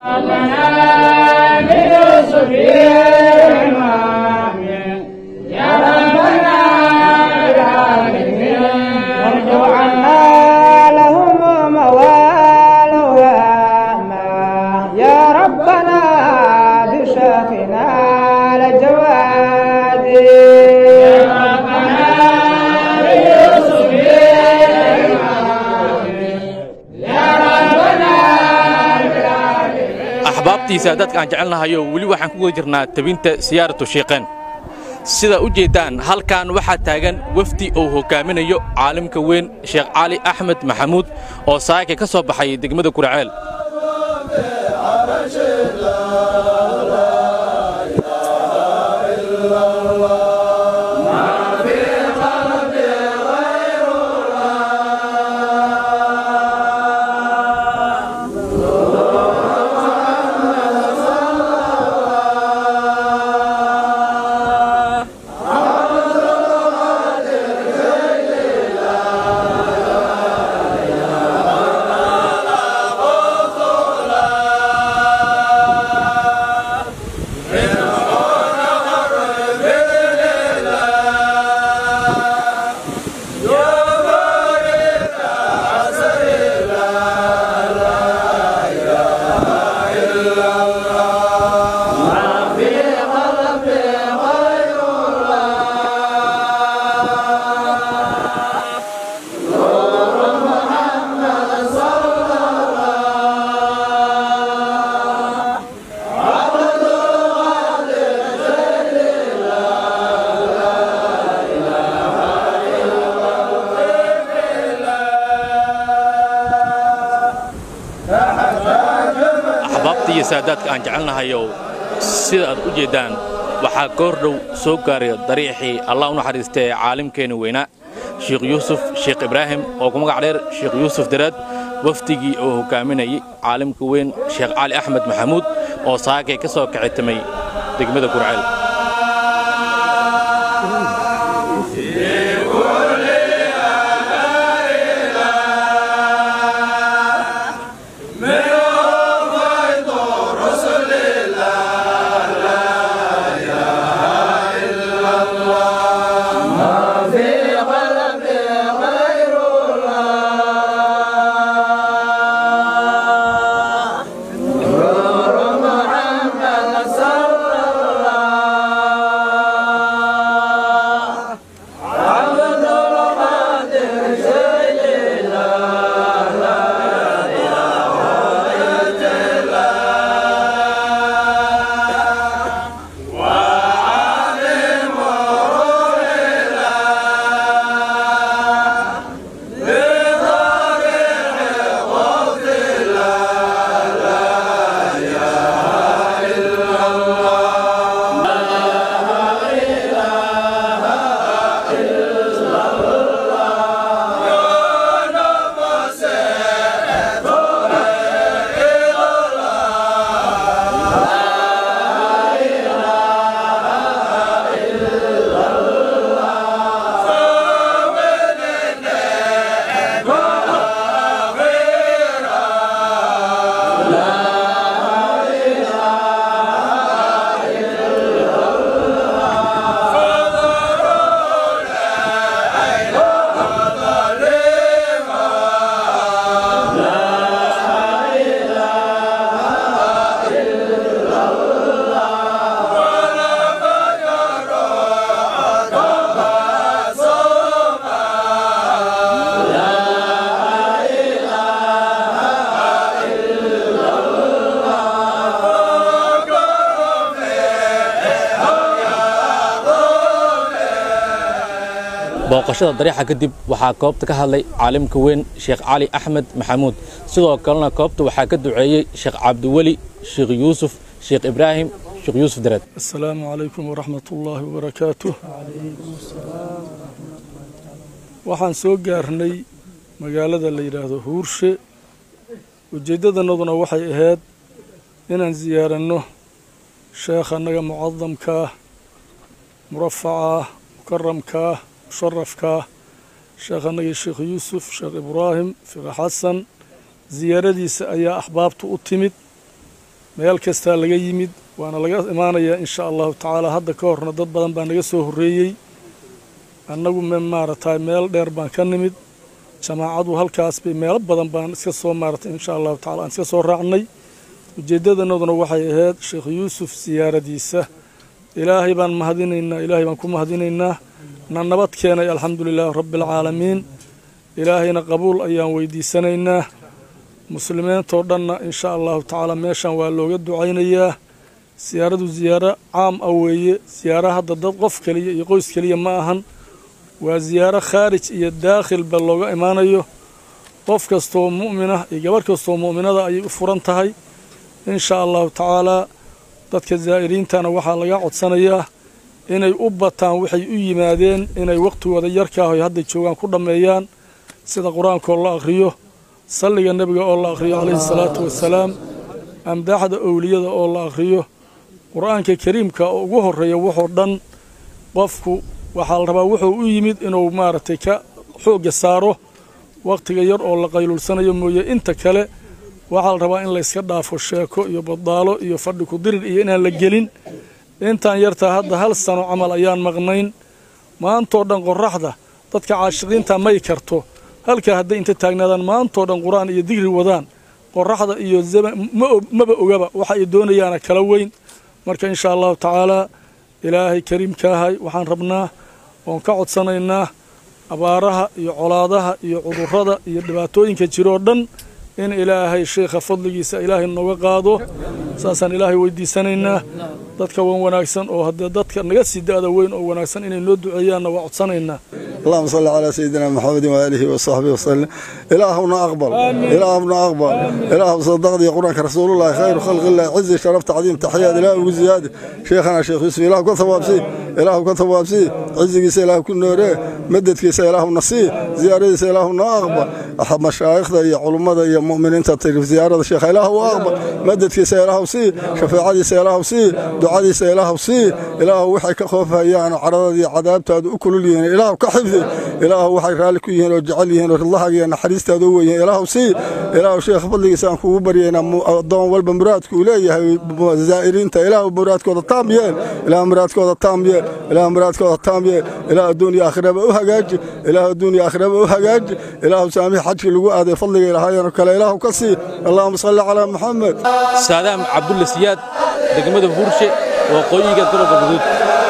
axbaabtiisa dadka aan jecelnahayo weli waxaan ku guda jirnaa tabinta siyaaratu shiiqeen sida u jeeddaan halkan waxaa taagan wefdi uu hogaaminayo caalimka weyn sheekh cali axmed maxamuud oo saaka ka soo baxay degmada kuraceel axbaabta saadaadka aan jecelnahayow sida aad u jeeddaan waxaa goor dhow soo gaaray dariixii allah u naxariista ee caalimkeenna weynaa sheikh yuusuf sheekh ibraahim oo ku magac dheer sheekh yuusuf daraad wafdigii oo hogaaminayay caalimka weyn sheekh cali axmed maxamuud oo saakay ka soo kacitamay degmada gurceel booqashada dariixa kadib waxaa koobta ka hadlay caalimka weyn sheekh cali axmed maxamuud sidoo kalena koobta waxaa ka duceeyey sheekh cabdiweli sheekh yuusuf sheekh ibraahim sheekh yuusuf dareed asalaamu calaykum waraxmat ullaahi wabarakaatuh waxaan soo gaarnay magaalada la yidhaahdo huurshe ujeeddadannaduna waxay ahayd inaan siyaaranno sheekh annaga mucadamkaah murafacaah mukaramkaah musharafkaah sheekh annagii sheekh yuusuf sheekh ibraahim sheekh xasan siyaaradiisa ayaa axbaabtu u timid meel kastaa laga yimid waana laga imaanayaa insha allahu tacaala hadda ka horna dad badan baa naga soo horreeyey annagu maaragtay meel dheer baan ka nimid jamaacadu halkaas bay meelo badan baan iska soo maaratay insha allahu tacala aan iska soo raacnay ujeeddadanooduna waxay ahayd sheekh yuusuf siyaaradiisa ilaahay baan mahadinaynaa ilaahay baan ku mahadinaynaa na nabad keenay alxamdu lilaahi rabbi alcaalamiin ilaahayna qabuul ayaan weydiisanaynaa muslimiintoo dhanna insha allahu tacaala meeshan waa looga ducaynayaa siyaaradu siyaaro caam ah weeye siyaaro hadda dad qof keliya iyo qoys keliya ma ahan waa siyaaro khaarij iyo daakhilba looga imaanayo qof kastoo mu'minah iyo gabarh kastoo mu'minada ayay u furan tahay insha allahu tacaalaa dadka zaa'iriintana waxaa laga codsanayaa inay u bataan waxay u yimaadeen inay wakhtigooda yarkaahoy hadda joogaan ku dhammeeyaan sida qur-aankoo la akhriyo salliga nebiga oo la akhriyo calayhi salaatu wasalaam amdaaxda owliyada oo la akhriyo qur-aanka kariimka oo ugu horreeya wuxuu dhan qofku waxaa la rabaa wuxuu u yimid inuu maaragtay ka xoogga saaro wakhtiga yar oo la qayluulsanayo mooye inta kale waxaa la rabaa in layska dhaafo sheeko iyo baddaalo iyo fadhi kudirir iyo inaan la gelin intaan yartaa hadda hal sano camal ayaan maqnayn maantoo dhan qorraxda dadka caashiqiinta may karto halkaa hadday inta taagnaadaan maantoo dhan qur-aan iyo digri wadaan qorraxda iyo maba ogaba waxa ay doonayaana kala weyn marka insha allahu tacaalaa ilaahay kariimkaahay waxaan rabnaa oon ka codsanaynaa abaaraha iyo colaadaha iyo cudurrada iyo dhibaatooyinka jiroo dhan in ilaahay sheikha fadligiisa ilaahay nooga qaado saasaan ilaahay weydiisanaynaa dadka wan wanaagsan oo haddee dadka naga sii da-da weyn oo wanaagsan inay noo duceeyaanna waa codsanaynaa اللهم صل على سيدنا محمد وآله وصحبه وسلم إلهنا أقبل إلهنا أقبل إله صدقني قرآنك رسول الله خير خلق الله عز شرف تعظيم تحيات إله وزيادة شيخنا شيخ يوسف إله كن ثواب سي إله كن ثواب سي عز كيس إله كن نوره مدد كيس إله نصي زيارة كيس إلهنا أقبل أحب مشايخ يا علماء يا مؤمنين تطير زيارة الشيخ إله أقبل مدد كيس إله سي شفاعة كيس إله سي دعاء كيس إله سي إله وحي كخوفها يعني عرض عذاب تاد أكل لي إله كحفظ ilaahu waxay raalli ku yihiin oo jecel yihiin oo ridlahaaga iyo naxariistaada u weyihin ilaahu sii ilaahu sheekh fadligiisa aan kugu baryaynaa addoon walba muraadku uu leeyahay zaa'iriinta ilaahu muraadkooda taam yeel ilaahu muraadkooda taam yeel ilaahu muraadkooda taam yeel ilaahu adduun iyo aakhiraba u hagaaji ilaahu adduun iyo aakhiraba u hagaaji ilaahu saamix xajkii lagu aaday fadliga ilaahayeen oo kale ilaahu ka sii allahuma salli calaa maxamed saadaam cabdulla siyaad degmada buurshe waqooyiga gobolka guduud